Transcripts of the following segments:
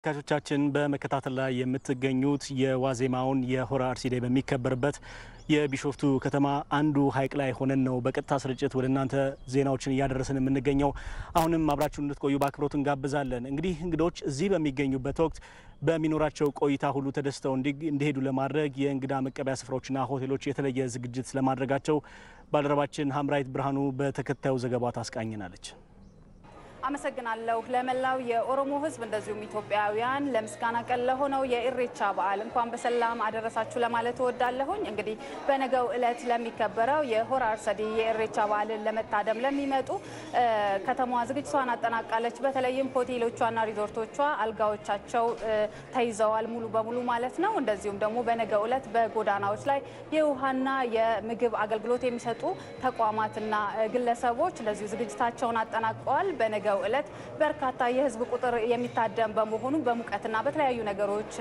ተመልካቾቻችን በመከታተል ላይ የምትገኙት የዋዜማውን የሆራ አርሲዴ በሚከበርበት የቢሾፍቱ ከተማ አንዱ ሐይቅ ላይ ሆነን ነው በቀጥታ ስርጭት ወደ እናንተ ዜናዎችን እያደረስን የምንገኘው። አሁንም አብራችሁን እንድትቆዩ በአክብሮት እንጋብዛለን። እንግዲህ እንግዶች እዚህ በሚገኙበት ወቅት በሚኖራቸው ቆይታ ሁሉ ተደስተው እንዲሄዱ ለማድረግ የእንግዳ መቀበያ ስፍራዎችና ሆቴሎች የተለየ ዝግጅት ስለማድረጋቸው ባልደረባችን ሀምራይት ብርሃኑ በተከታዩ ዘገባ ታስቃኝናለች። አመሰግናለሁ። ለመላው የኦሮሞ ሕዝብ እንደዚሁም ኢትዮጵያውያን ለምስጋና ቀን ለሆነው የኢሬቻ በዓል እንኳን በሰላም አደረሳችሁ ለማለት እወዳለሁኝ። እንግዲህ በነገው ዕለት ለሚከበረው የሆራ አርሰዲ የኢሬቻ በዓልን ለመታደም ለሚመጡ ከተማዋ ዝግጅቷን አጠናቃለች። በተለይም ሆቴሎቿና ሪዞርቶቿ አልጋዎቻቸው ተይዘዋል ሙሉ በሙሉ ማለት ነው። እንደዚሁም ደግሞ በነገው ዕለት በጎዳናዎች ላይ የውሃና የምግብ አገልግሎት የሚሰጡ ተቋማትና ግለሰቦች እንደዚሁ ዝግጅታቸውን አጠናቀዋል። በነገው ዕለት በርካታ የህዝብ ቁጥር የሚታደም በመሆኑ በሙቀትና በተለያዩ ነገሮች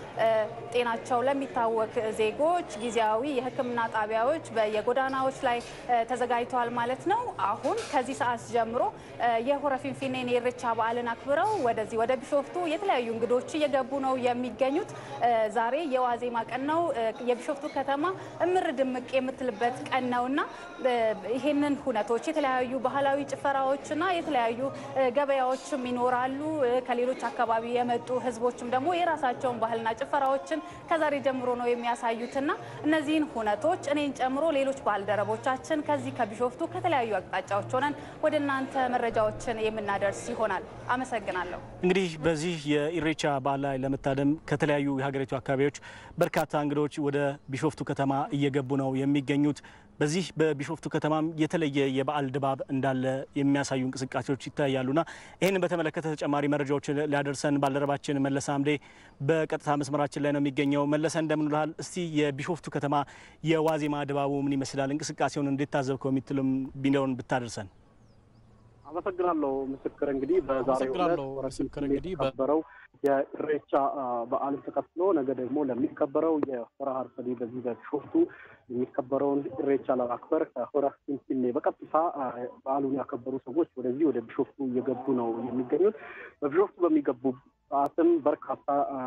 ጤናቸው ለሚታወክ ዜጎች ጊዜያዊ የሕክምና ጣቢያዎች በየጎዳናዎች ላይ ተዘጋጅተዋል ማለት ነው። አሁን ከዚህ ሰዓት ጀምሮ የሆረ ፊንፊኔን የኢሬቻ በዓልን አክብረው ወደዚህ ወደ ቢሾፍቱ የተለያዩ እንግዶች እየገቡ ነው የሚገኙት። ዛሬ የዋዜማ ቀን ነው። የቢሾፍቱ ከተማ እምር ድምቅ የምትልበት ቀን ነውና ይህንን ሁነቶች የተለያዩ ባህላዊ ጭፈራዎችና የተለያዩ ገበያዎችም ይኖራሉ። ከሌሎች አካባቢ የመጡ ህዝቦችም ደግሞ የራሳቸውን ባህልና ጭፈራዎችን ከዛሬ ጀምሮ ነው የሚያሳዩትና እነዚህን ሁነቶች እኔን ጨምሮ ሌሎች ባልደረቦቻችን ከዚህ ከቢሾፍቱ ከተለያዩ አቅጣጫዎች ሆነን ወደ እናንተ መረጃዎችን የምናደርስ ይሆናል። አመሰግናለሁ። እንግዲህ በዚህ የኢሬቻ በዓል ላይ ለመታደም ከተለያዩ የሀገሪቱ አካባቢዎች በርካታ እንግዶች ወደ ቢሾፍቱ ከተማ እየገቡ ነው የሚገኙት። በዚህ በቢሾፍቱ ከተማም የተለየ የበዓል ድባብ እንዳለ የሚያሳዩ እንቅስቃሴዎች ይታያሉና ይህንን በተመለከተ ተጨማሪ መረጃዎችን ሊያደርሰን ባልደረባችን መለሰ አምዴ በቀጥታ መስመራችን ላይ ነው የሚገኘው። መለሰ እንደምን ውለሃል? እስቲ የቢሾፍቱ ከተማ የዋዜማ ድባቡ ምን ይመስላል? እንቅስቃሴውን እንዴት ታዘብከው? የሚትልም ቢለውን ብታደርሰን። አመሰግናለሁ ምስክር። እንግዲህ በዛሬው ዕለት ምስክር እንግዲህ በነበረው የኢሬቻ በዓልን ተከትሎ ነገ ደግሞ ለሚከበረው የሆራ አርሰዲ በዚህ በቢሾፍቱ የሚከበረውን ኢሬቻ ለማክበር ከሆራ ፊንፊኔ በቀጥታ በዓሉን ያከበሩ ሰዎች ወደዚህ ወደ ቢሾፍቱ እየገቡ ነው የሚገኙት። በቢሾፍቱ በሚገቡ ሰዓትም በርካታ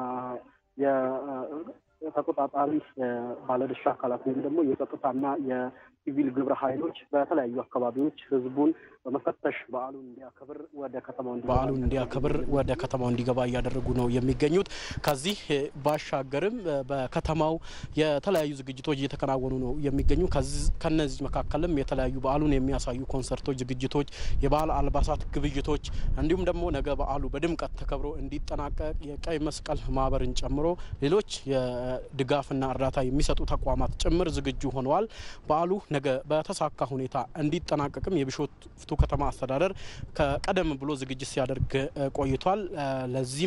የተቆጣጣሪ ባለድርሻ አካላት ወይም ደግሞ የጸጥታና የሲቪል ግብረ ኃይሎች በተለያዩ አካባቢዎች ህዝቡን በመፈተሽ በዓሉን እንዲያከብር ወደ ከተማው በዓሉን እንዲያከብር ወደ ከተማው እንዲገባ እያደረጉ ነው የሚገኙት። ከዚህ ባሻገርም በከተማው የተለያዩ ዝግጅቶች እየተከናወኑ ነው የሚገኙ። ከነዚህ መካከልም የተለያዩ በዓሉን የሚያሳዩ ኮንሰርቶች፣ ዝግጅቶች፣ የበዓል አልባሳት ግብይቶች እንዲሁም ደግሞ ነገ በዓሉ በድምቀት ተከብሮ እንዲጠናቀቅ የቀይ መስቀል ማህበርን ጨምሮ ሌሎች የድጋፍና እርዳታ የሚሰጡ ተቋማት ጭምር ዝግጁ ሆነዋል። በዓሉ ነገ በተሳካ ሁኔታ እንዲጠናቀቅም የቢሾፍቱ ከተማ አስተዳደር ከቀደም ብሎ ዝግጅት ሲያደርግ ቆይቷል። ለዚህም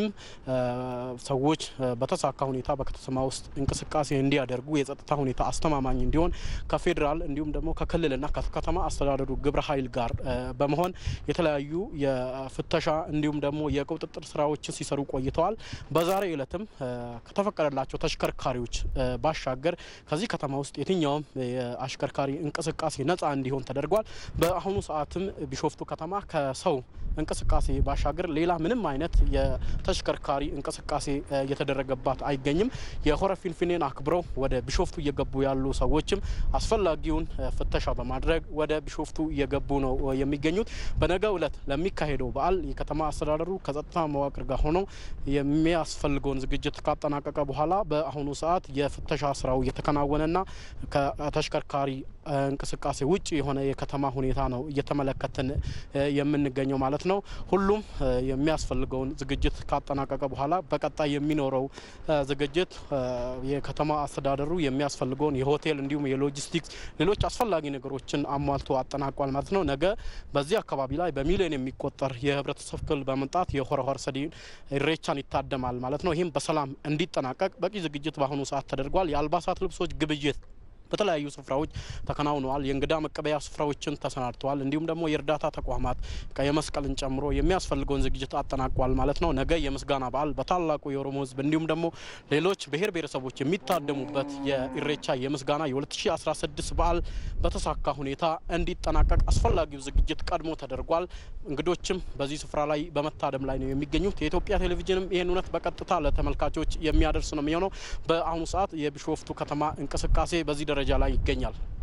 ሰዎች በተሳካ ሁኔታ በከተማ ውስጥ እንቅስቃሴ እንዲያደርጉ የጸጥታ ሁኔታ አስተማማኝ እንዲሆን ከፌዴራል እንዲሁም ደግሞ ከክልልና ከከተማ አስተዳደሩ ግብረ ኃይል ጋር በመሆን የተለያዩ የፍተሻ እንዲሁም ደግሞ የቁጥጥር ስራዎችን ሲሰሩ ቆይተዋል። በዛሬ ዕለትም ከተፈቀደላቸው ተሽከርካሪዎች ባሻገር ከዚህ ከተማ ውስጥ የትኛውም የአሽከርካሪ እንቅስቃሴ ነጻ እንዲሆን ተደርጓል። በአሁኑ ሰዓትም ቢሾፍቱ ከተማ ከሰው እንቅስቃሴ ባሻገር ሌላ ምንም አይነት የተሽከርካሪ እንቅስቃሴ እየተደረገባት አይገኝም። የሆረ ፊንፊኔን አክብረው ወደ ቢሾፍቱ እየገቡ ያሉ ሰዎችም አስፈላጊውን ፍተሻ በማድረግ ወደ ቢሾፍቱ እየገቡ ነው የሚገኙት። በነገው ዕለት ለሚካሄደው በዓል የከተማ አስተዳደሩ ከጸጥታ መዋቅር ጋር ሆነው የሚያስፈልገውን ዝግጅት ካጠናቀቀ በኋላ በአሁኑ ሰዓት የፍተሻ ስራው እየተከናወነና ከተሽከርካሪ እንቅስቃሴ ውጭ የሆነ የከተማ ሁኔታ ነው እየተመለከትን የምንገኘው ማለት ነው። ሁሉም የሚያስፈልገውን ዝግጅት ካጠናቀቀ በኋላ በቀጣይ የሚኖረው ዝግጅት የከተማ አስተዳደሩ የሚያስፈልገውን የሆቴል እንዲሁም የሎጂስቲክስ ሌሎች አስፈላጊ ነገሮችን አሟልቶ አጠናቋል ማለት ነው። ነገ በዚህ አካባቢ ላይ በሚሊዮን የሚቆጠር የህብረተሰብ ክፍል በመምጣት የሆረ አርሰዲ ኢሬቻን ይታደማል ማለት ነው። ይህም በሰላም እንዲጠናቀቅ በቂ ዝግጅት በአሁኑ ሰዓት ተደርጓል። የአልባሳት ልብሶች ግብይት በተለያዩ ስፍራዎች ተከናውነዋል። የእንግዳ መቀበያ ስፍራዎችን ተሰናድተዋል። እንዲሁም ደግሞ የእርዳታ ተቋማት ቀይ መስቀልን ጨምሮ የሚያስፈልገውን ዝግጅት አጠናቋል ማለት ነው። ነገ የምስጋና በዓል በታላቁ የኦሮሞ ሕዝብ እንዲሁም ደግሞ ሌሎች ብሔር ብሔረሰቦች የሚታደሙበት የኢሬቻ የምስጋና የ2016 በዓል በተሳካ ሁኔታ እንዲጠናቀቅ አስፈላጊው ዝግጅት ቀድሞ ተደርጓል። እንግዶችም በዚህ ስፍራ ላይ በመታደም ላይ ነው የሚገኙት። የኢትዮጵያ ቴሌቪዥንም ይህን እውነት በቀጥታ ለተመልካቾች የሚያደርስ ነው የሚሆነው። በአሁኑ ሰዓት የቢሾፍቱ ከተማ እንቅስቃሴ በዚህ ደረጃ ላይ ይገኛል።